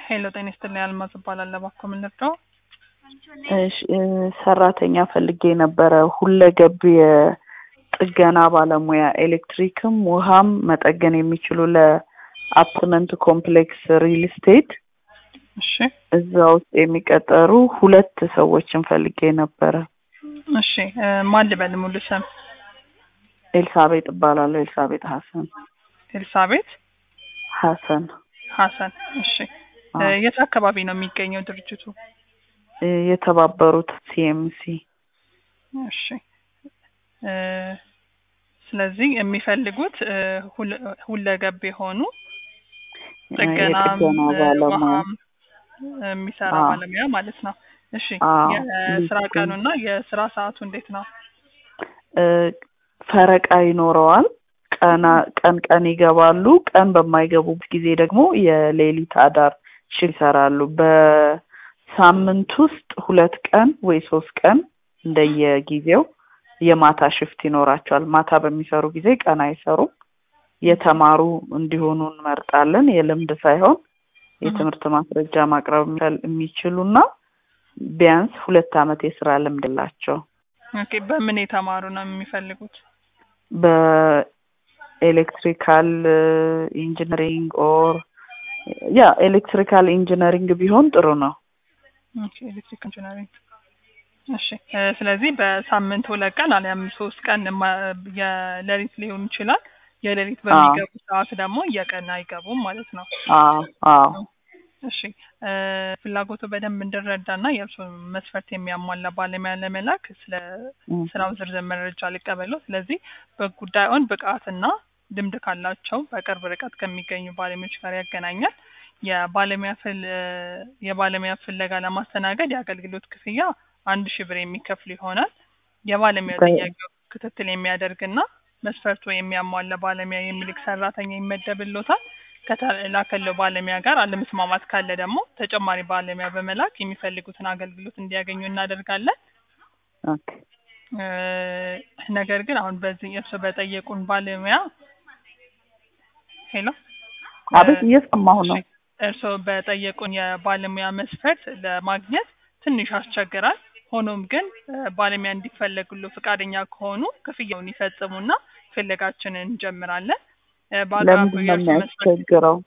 ሄሎ ጤና ይስጥልኝ አልማዝ እባላለሁ። እባክዎ ምን ልርዳው? እሺ እ ሰራተኛ ፈልጌ ነበረ ሁለገብ የጥገና ባለሙያ ኤሌክትሪክም ውሃም መጠገን የሚችሉ ለአፓርትመንት ኮምፕሌክስ ሪል ስቴት እሺ እዛ ውስጥ የሚቀጠሩ ሁለት ሰዎችን ፈልጌ ነበረ። እሺ እ ማን ልበል ሙሉ ስም? ኤልሳቤጥ እባላለሁ። ኤልሳቤጥ ሀሰን ኤልሳቤት ሀሰን ሀሰን። እሺ እ አዎ። የት አካባቢ ነው የሚገኘው ድርጅቱ? እ የተባበሩት ሲኤምሲ እሺ እ ስለዚህ የሚፈልጉት እ ሁለ- ሁለገብ የሆኑ ጥገናም የጥገና እ ባለሙያ ውሃም የሚሰራ አዎ። ባለሙያ ማለት ነው። እሺ አዎ፣ የስራ ልክ ነው። ቀኑና የስራ ሰዓቱ እንዴት ነው? እ ፈረቃ ይኖረዋል። ቀና ቀን ቀን ይገባሉ። ቀን በማይገቡበት ጊዜ ደግሞ የሌሊት አዳር ሽል ይሰራሉ። በሳምንት ውስጥ ሁለት ቀን ወይ ሶስት ቀን እንደየጊዜው የማታ ሽፍት ይኖራቸዋል። ማታ በሚሰሩ ጊዜ ቀን አይሰሩም። የተማሩ እንዲሆኑ እንመርጣለን። የልምድ ሳይሆን የትምህርት ማስረጃ ማቅረብ የሚችል- የሚችሉና ቢያንስ ሁለት ዓመት የስራ ልምድ የላቸው ኦኬ በምን የተማሩ ነው የሚፈልጉት? በኤሌክትሪካል ኢንጂነሪንግ ኦር ያ ኤሌክትሪካል ኢንጂነሪንግ ቢሆን ጥሩ ነው። ኦኬ ኤሌክትሪክ ኢንጂነሪንግ። እሺ እ ስለዚህ በሳምንት ሁለት ቀን አሊያም ሶስት ቀን ማ- የሌሊት ሊሆን ይችላል። የሌሊት በሚገቡ ሰዓት ደግሞ የቀን አይገቡም ማለት ነው። አዎ አዎ እሺ እ ፍላጎቱ በደንብ እንድረዳና የእርስዎን መስፈርት የሚያሟላ ባለሙያ ለመላክ ስለ እም፣ ስራው ዝርዝር መረጃ ሊቀበሉ። ስለዚህ በጉዳዩን ብቃትና ልምድ ካላቸው በቅርብ ርቀት ከሚገኙ ባለሙያዎች ጋር ያገናኛል። የባለሙያ ፍል የባለሙያ ፍለጋ ለማስተናገድ የአገልግሎት ክፍያ አንድ ሺህ ብር የሚከፍል ይሆናል። የባለሙያ በ- ጥያቄው ክትትል የሚያደርግና መስፈርቱ የሚያሟላ ባለሙያ የሚልክ ሰራተኛ ይመደብሎታል። ከተላከለው ባለሙያ ጋር አለመስማማት ካለ ደግሞ ተጨማሪ ባለሙያ በመላክ የሚፈልጉትን አገልግሎት እንዲያገኙ እናደርጋለን። ኦኬ እ ነገር ግን አሁን በዚህ እርስዎ በጠየቁን ባለሙያ ሄሎ አቤት እየሰማሁ ነው። እሺ፣ እርስዎ በጠየቁን የባለሙያ መስፈርት ለማግኘት ትንሽ ያስቸግራል። ሆኖም ግን እ ባለሙያ እንዲፈለጉሉ ፈቃደኛ ከሆኑ ክፍያውን ይፈጽሙና ፍለጋችንን እንጀምራለን። እ በአቅራቢያው ለምንድን ነው የእርስዎ መስፈርት የሚያስቸግረው?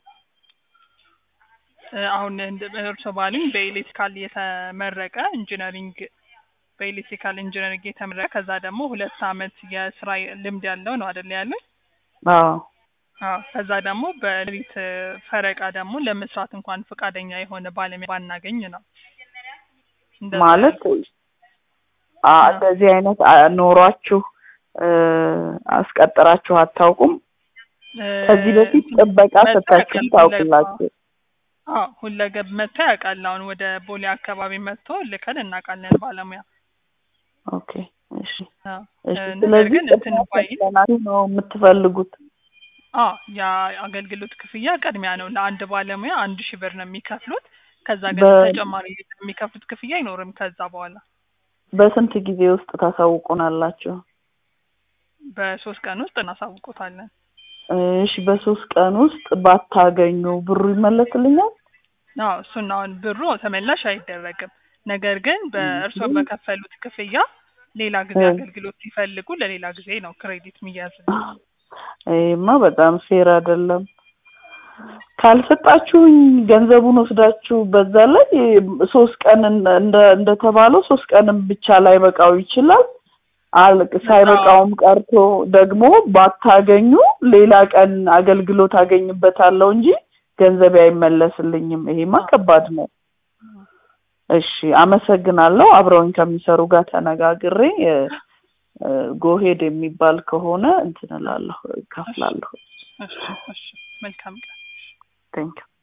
እ አሁን እንደ- እርስዎ ባሉኝ በኤሌክትሪካል የተመረቀ ኢንጂነሪንግ በኤሌክትሪካል ኢንጂነሪንግ የተመረቀ ከዛ ደግሞ ሁለት አመት የስራ ልምድ ያለው ነው አይደል ያሉኝ? አዎ አዎ ከዛ ደግሞ በሌሊት እ ፈረቃ ደግሞ ለመስራት እንኳን ፈቃደኛ የሆነ ባለሙያ ባናገኝ ነው። እንደዛ ማለት ያልኩት። አ አዎ። እንደዚህ አይነት አ ኖሯችሁ እ አስቀጥራችሁ አታውቁም? እ ከዚህ በፊት ጥበቃ መጥቶ ሰጥታችሁም ያውቃል። ታውቁላችሁ? አዎ ሁለገብ መጥቶ ያውቃል። አሁን ወደ ቦሌ አካባቢ መጥቶ ልከን እናውቃለን ባለሙያ። ኦኬ እሺ አዎ እሺ። እ ነገር ስለዚህ ግን እንትን ቅድሚያ ባይል ከፍለናችሁ ነው የምትፈልጉት? አዎ የአገልግሎት ክፍያ ቅድሚያ ነው። ለአንድ ባለሙያ አንድ ሺህ ብር ነው የሚከፍሉት። ከዛ ግን በ- ተጨማሪ የሚከፍሉት ክፍያ አይኖርም ከዛ በኋላ በስንት ጊዜ ውስጥ ታሳውቁናላችሁ? በሶስት ቀን ውስጥ እናሳውቆታለን። እሺ በሶስት ቀን ውስጥ ባታገኙ ብሩ ይመለስልኛል? አዎ እሱን አሁን ብሩ ተመላሽ አይደረግም። ነገር ግን በእርስዎ ግን- በከፈሉት ክፍያ ሌላ ጊዜ እ። አገልግሎት ሲፈልጉ ለሌላ ጊዜ ነው ክሬዲት የሚያዝ። ይሄማ በጣም ፌር አይደለም። ካልሰጣችሁኝ ገንዘቡን ወስዳችሁ በዛ ላይ ሶስት ቀን እንደ እንደ- እንደተባለው ሶስት ቀንም ብቻ ላይ በቃው ይችላል። አል ሳይበቃውም ቀርቶ ደግሞ ባታገኙ ሌላ ቀን አገልግሎት አገኝበታለሁ እንጂ ገንዘቤ አይመለስልኝም። ይሄማ ከባድ ነው። እሺ አመሰግናለሁ። አብረውኝ ከሚሰሩ ጋር ተነጋግሬ እ፣ እ፣ ጎሄድ የሚባል ከሆነ እንትን እላለሁ እከፍላለሁ። እሺ እሺ መልካም ቀን። ቴንክ